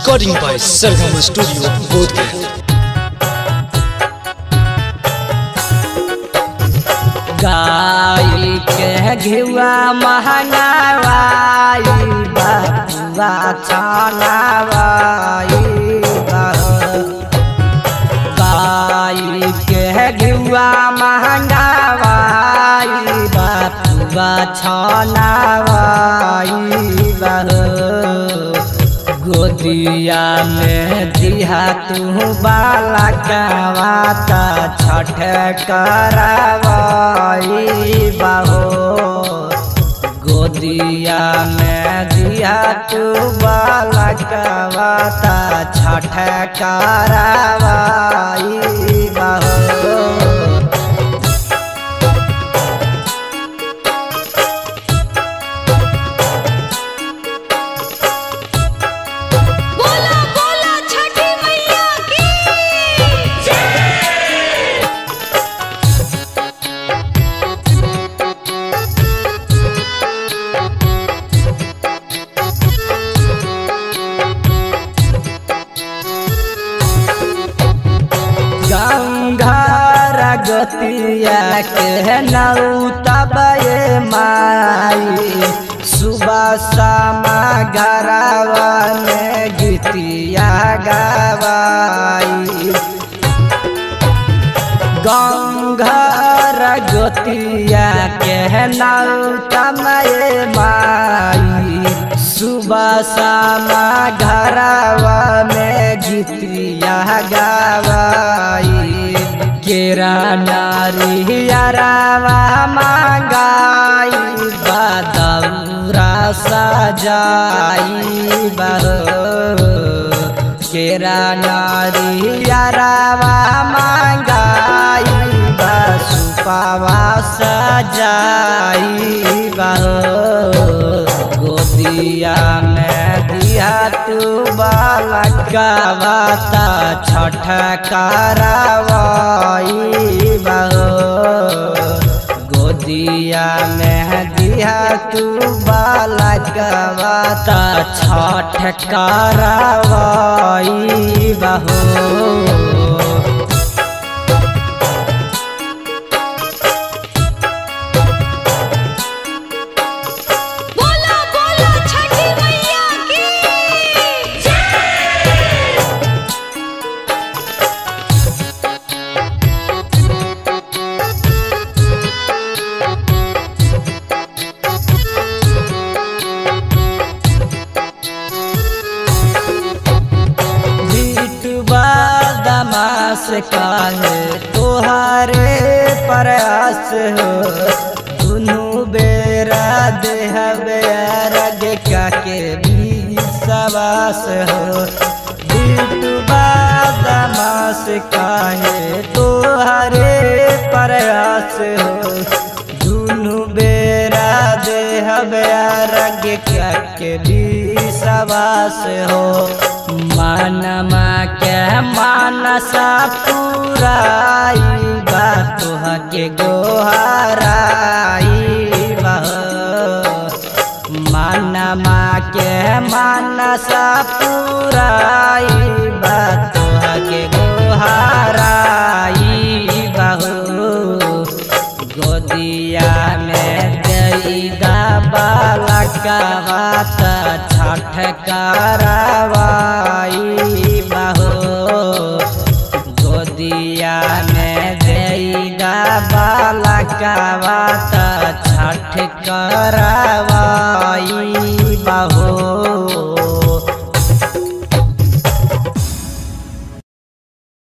Recording by Sargama Studio, Bodhgaya. गाई के घिवा महंगावाई बबुआ छानावाई गाई के घिवा महंगावाई बबुआ छानावाई गोदिया में दिहा तू बाला कवाता छठ करवाई बहो गोदिया में दिया तू बाला कवाता छठ करवाई बहो बोला बोला छठी मैया की गंगार गतिया के नौतब माई सुबह शामा घरवा में गीतिया गवाई गंगार गतिया के नौतम माई सुबह शामा घरवा में गीतिया गवाई केरा नारी अरावा मांगाई बदौरा सजाई बहो केरा नारी अरावा मांगाई बसुपावा सजाई बहो गोदिया में दिया तू बालकवाता छठ करवाई बहो गोदिया में दिया तू बालकवाता छठ करवाई बहो बोला बोला छठी मैया की बीटवा दमास काहे तोहारे प्रयास हो दुनू बेरा देह बेरग के भी सवास हो बीटवा दमास काहे तोहारे प्रयास हो दुनू बेरा देह बेरग के भी सवास हो मानमा के मानसा पुराई बा तुह के गोहराई बह मानमा के मानसा पुराई बा तुह के गोहराई बहू गोदिया में दैदा बालकवात छठ करवाई बहो गोदिया में दैदा बालकवात छठ करवाई बहो